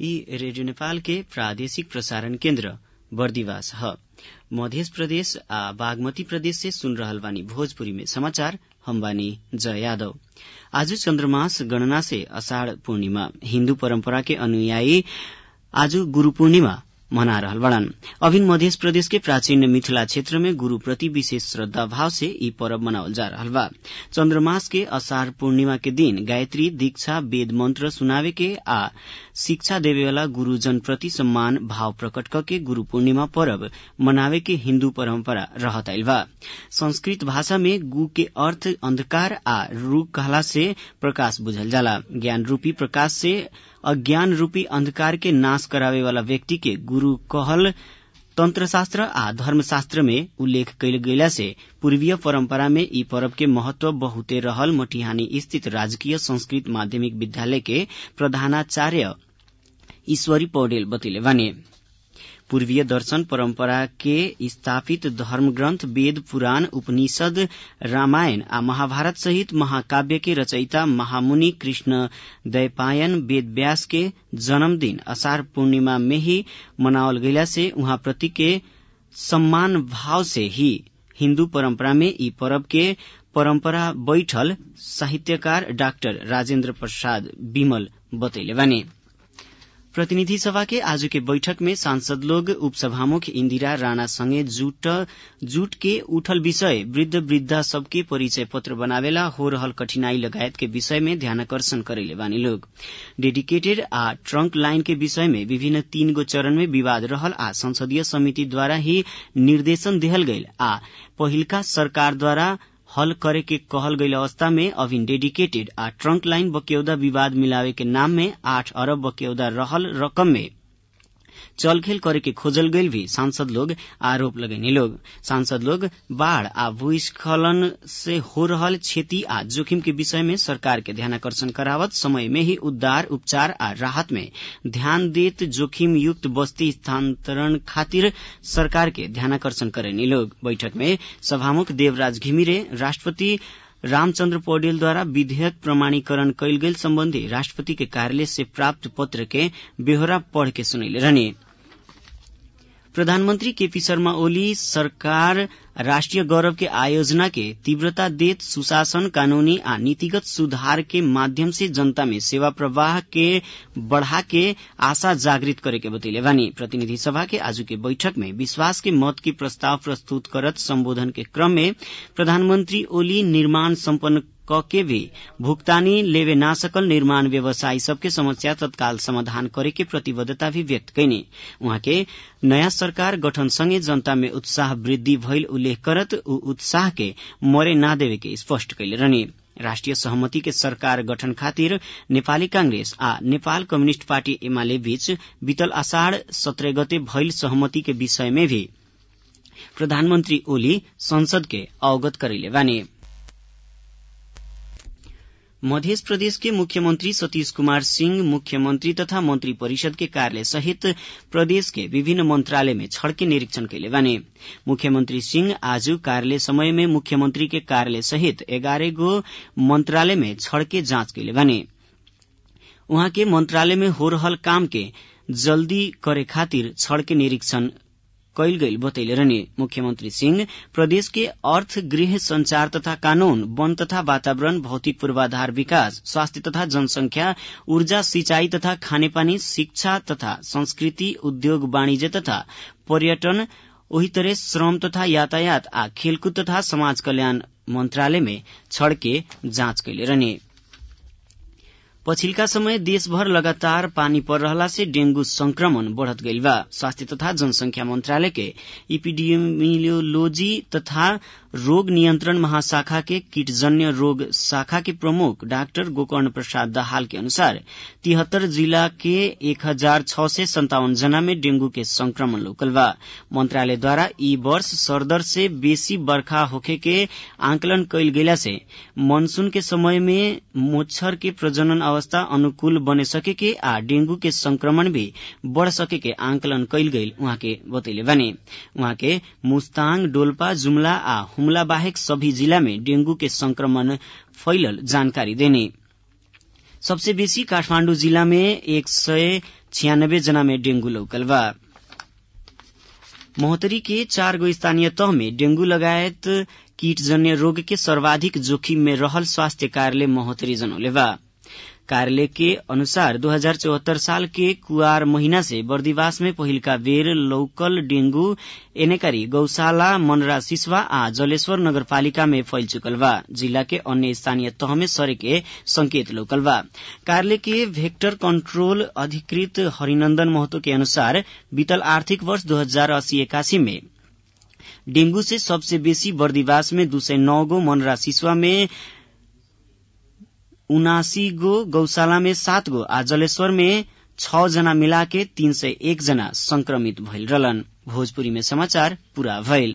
ई रेडियो नेपाल के प्रादेशिक प्रसारण केन्द्र बर्दिवास ह मध्य प्रदेश आ बागमती प्रदेश से सुन रहल बानी भोजपुरी में समाचार हम बानी जय यादव आज चन्द्रमास गणना से अषाढ़ पूर्णिमा हिन्दू परम्परा के अनुयायी आज गुरू पूर्णिमा मना रहल बड़न अभिन मध्य प्रदेश के प्राचीन मिथिला क्षेत्र में गुरू प्रति विशेष श्रद्धा भाव से ई पर्व मनावल जा रहल बा चन्द्रमास के अषाढ़ पूर्णिमा के दिन गायत्री दीक्षा वेद मंत्र सुनावे के आ शिक्षा देवे वाला गुरूजन प्रति सम्मान भाव प्रकट करके गुरू पूर्णिमा पर्व मनावे के हिन्दू परम्परा रहत आइल बा संस्कृत भाषा में गु के अर्थ अंधकार आ रू कहला से प्रकाश बुझल जाला ज्ञान रूपी प्रकाश से अज्ञान रूपी अंधकार के नाश करावे वाला व्यक्ति के गुरु कहल तंत्रशास्त्र आ धर्मशास्त्र में उल्लेख कयल गेला से पूर्वीय परंपरा में ई पर्व के महत्व बहुते रहल मटिहानी स्थित राजकीय संस्कृत माध्यमिक विद्यालय के प्रधानाचार्य ईश्वरी पौडेल बतैले बानी पूर्वीय दर्शन परंपरा के स्थापित धर्म ग्रंथ वेद पुराण उपनिषद रामायण आ महाभारत सहित महाकाव्य के रचयिता महामुनि कृष्ण दैपायन वेद व्यास के जन्मदिन अषाढ़ पूर्णिमा में ही मनावल गयला से उहाँ प्रति के सम्मान भाव से ही हिन्दू परंपरा में ई पर्व के परंपरा बैठल साहित्यकार डाक्टर राजेन्द्र प्रसाद विमल बतैले बानी प्रतिनिधि सभा के आज के बैठक में सांसद लोग उपसभामुख इंदिरा राणा संगे जुट जुट के उठल विषय वृद्ध वृद्धा सबके परिचय पत्र बनावेला हो रहल कठिनाई लगायत के विषय में ध्यानकर्षण करेले बानी लोग डेडिकेटेड आ ट्रंक लाइन के विषय में विभिन्न तीन गो चरण में विवाद रहल आ संसदीय समिति द्वारा ही निर्देशन देहल गयल आ पहिलका सरकार द्वारा हल करे के कहल गईल अवस्था में अभिन डेडिकेटेड आ ट्रंक लाइन बक्यौदा विवाद मिलावे के नाम में आठ अरब बक्यौदा रहल रकम में चलखेल करे के खोजल गईल भी सांसद लोग आरोप लगेने लोग सांसद लोग बाढ़ आ भूस्खलन से हो रहल क्षति आ जोखिम के विषय में सरकार के ध्यानाकर्षण करावत समय में ही उद्धार उपचार आ राहत में ध्यान देत जोखिम युक्त बस्ती स्थानांतरण खातिर सरकार के ध्यानाकर्षण करेनी लोग बैठक में सभामुख देवराज घिमिरे राष्ट्रपति रामचन्द्र पौडेल द्वारा विधेयक प्रमाणीकरण कयल गेल सम्बन्धी राष्ट्रपति के कार्यालय से प्राप्त पत्र के बेहोरा पढ़ के सुनैले रहने प्रधानमन्त्री केपी शर्मा ओली सरकार राष्ट्रिय गौरव के आयोजना के तीव्रता देत सुशासन कानूनी आ नीतिगत सुधार के माध्यम से जनता में सेवा प्रवाह के बढ़ा के आशा जागृत करे के बतैले बानी प्रतिनिधि सभा के आज के बैठक में विश्वास के मत के प्रस्ताव प्रस्तुत करत संबोधन के क्रम में प्रधानमंत्री ओली निर्माण सम्पन्न क के भी भुगतानी लेवे ना सकल निर्माण व्यवसायी सबके समस्या तत्काल समाधान करे के प्रतिबद्धता भी व्यक्त कैनी उहाँ के नयाँ सरकार गठन सँगै जनता में उत्साह वृद्धि भइल उल्लेख करत ऊ उत्साह के मरे ना देवे के स्पष्ट कैले रहने राष्ट्रिय सहमति के सरकार गठन खातिर नेपाली कांग्रेस आ नेपाल कम्युनिष्ट पार्टी एमाले बीच बीतल आषाढ़ सत्रह गते भइल सहमति के विषय में भी प्रधानमन्त्री ओली संसद के अवगत करैले बानी मध्य प्रदेश के मुख्यमंत्री सतीश कुमार सिंह मुख्यमंत्री तथा मंत्री परिषद के कार्यालय सहित प्रदेश के विभिन्न मंत्रालय में छड़के निरीक्षण कैले बाने मुख्यमंत्री सिंह आज कार्यालय समय में मुख्यमंत्री के कार्यालय सहित एगारह गो मंत्रालय में छड़के जांच कैले बाने उहाँ के मंत्रालय में हो रहल काम के जल्दी करे खातिर छड़के निरीक्षण कैल गईल बतैले रहने मुख्यमंत्री सिंह प्रदेश के अर्थ गृह संचार तथा कानून वन तथा वातावरण भौतिक पूर्वाधार विकास स्वास्थ्य तथा जनसंख्या ऊर्जा सिंचाई तथा खानेपानी शिक्षा तथा संस्कृति उद्योग वाणिज्य तथा पर्यटन ओही तरह श्रम तथा यातायात आ खेलकूद तथा समाज कल्याण मंत्रालय में छड़के जांच कैले रहने पछिल्का समय देशभर लगातार पानी पर रहला से डेंगू संक्रमण बढ़त गईल बा स्वास्थ्य तथा जनसंख्या मंत्रालय के इपिडियोमियोलॉजी तथा रोग नियंत्रण महाशाखा के कीटजन्य रोग शाखा के प्रमुख डाक्टर गोकर्ण प्रसाद दाहाल के अनुसार तिहत्तर जिला के एक हजार छ सय सन्तावन जना में डेंगू के संक्रमण लोकल बा मंत्रालय द्वारा ई वर्ष सरदर से बेसी बर्खा होखे के आंकलन कैल गेला से मानसून के समय में मोच्छर के प्रजनन अवस्था अनुकूल बने सके के आ डेंगू के संक्रमण भी बढ़ सके के आंकलन कैल गईल उहाँ के बतैले बानी उहाँ के मुस्ताङ डोल्पा जुमला आ हुमला बाहेक सभी जिला में डेंगू के संक्रमण फैलल जानकारी देने सबसे बेसी काठमाण्डु जिल्ला में एक सय छियानब्बे जना में डेंगू लौकल बा महोत्तरी के चार गो स्थानीय तह में डेंगू लगायत कीटजन्य रोग के सर्वाधिक जोखिम में रहल स्वास्थ्य कार्यालय महोत्तरी जनौले बा कार्यालय के अनुसार 2074 साल के कुआर महीना से बर्दिवास में पहिलका बेर लौकल डेंगू एनेकारी गौशाला मनरा सिसवा आ जलेश्वर नगरपालिका में फैल चुकल बा जिला के अन्य स्थानीय तह में सरे के संकेत लौकल बा कार्यालय के वेक्टर कंट्रोल अधिकृत हरिनंदन महतो के अनुसार बीतल आर्थिक वर्ष दो हजार अस्सी एकासी में डेंगू से सबसे बेसी बर्दिवास में दू सय नौ गो मनरा सिसवा में उनासी गो गौशाला में सात गो आ जलेश्वर में छ जना मिला के तीन सय एक जना संक्रमित भइल रहलन भोजपुरी में समाचार पूरा भइल